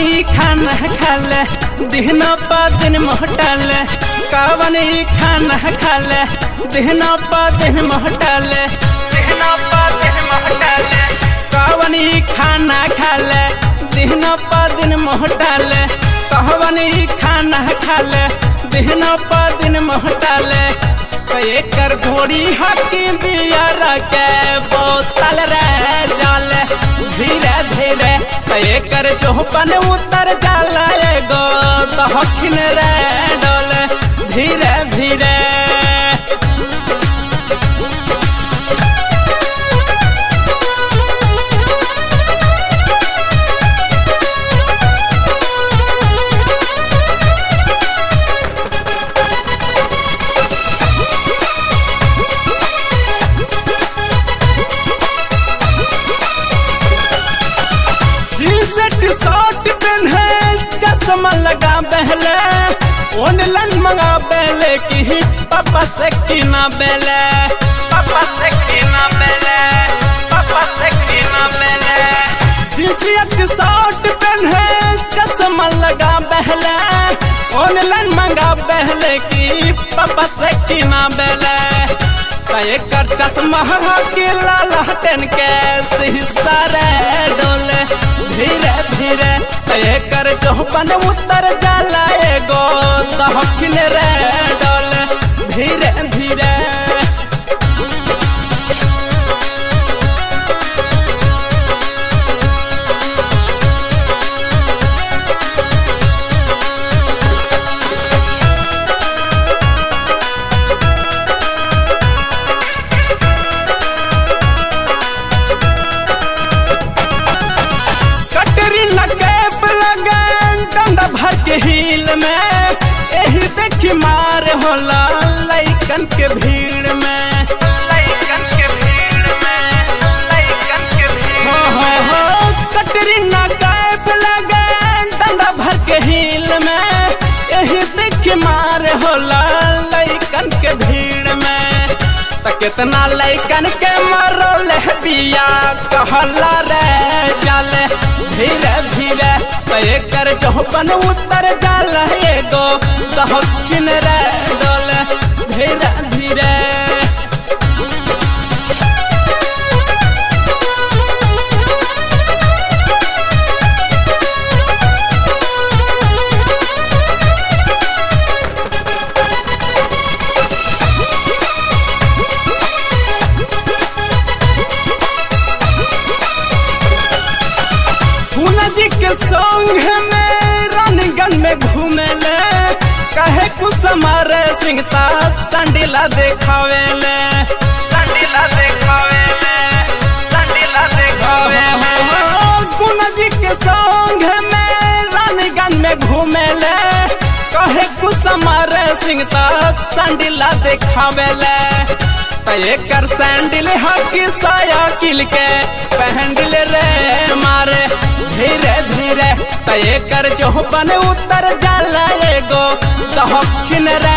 कावनी खाना खाले दिन पा दिन मोहटाले कावनी खाना खाले दिन पा दिन मोहटाले दिन पा दिन मोहटाले कावनी खाना खाले दिन पा दिन मोहटाले कहवनी खाना खाले दिन पा दिन मोहटाले एकर घोड़ी हकी बियर के बोतल रे जाले धीरे धीरे एकर चौपन उतर जाला एगो दहखिन रे डोले धीरे धीरे टी-शर्ट शर्ट पहने चश्मा लगा बहले ऑनलाइन मंगा बेले की पापा से किना बेले पापा से किना बेले पापा से किना बेले टी-शर्ट शर्ट पहने चश्मा लगा बहले ऑनलाइन मंगा बहले की पापा से किना बेले एकर चश्मा के लाल हटन के शीशा रे डोले धीरे धीरे एकर चौपन उतर जाला एगो दहकिन रे डोले धीरे धीरे कटरी कैप लगन डंडा भर के हिल में एही देखी मार होला लइकन के भीड़ में लइकन के भीड़ में लइकन के भीड़ हो हो हो कटरी कैप लगन डंडा भर के हिल में एही देखी मार होला लइकन के भीड़ में त कितना लइकन के मरल बिया कहला रे जाले धीरे धीरे त एकर चौपन उतर जाला एगो दहकिन रे डोले धीरे धीरे फूला जी के संग में रानीगंज में घूमे ले कहे कुछ हमारे सिंगता संडीला देखावे ले संडीला देखावे ले संडीला देखावे फूला जी के संग में रानीगंज में घूमे ले कहे कुछ हमारे सिंगता संडीला देखावे ले एकर सैंडल हकी साया किल के पहनल रे मारे धीरे धीरे एकर चौपन उतर जाला एगो दहकिन रे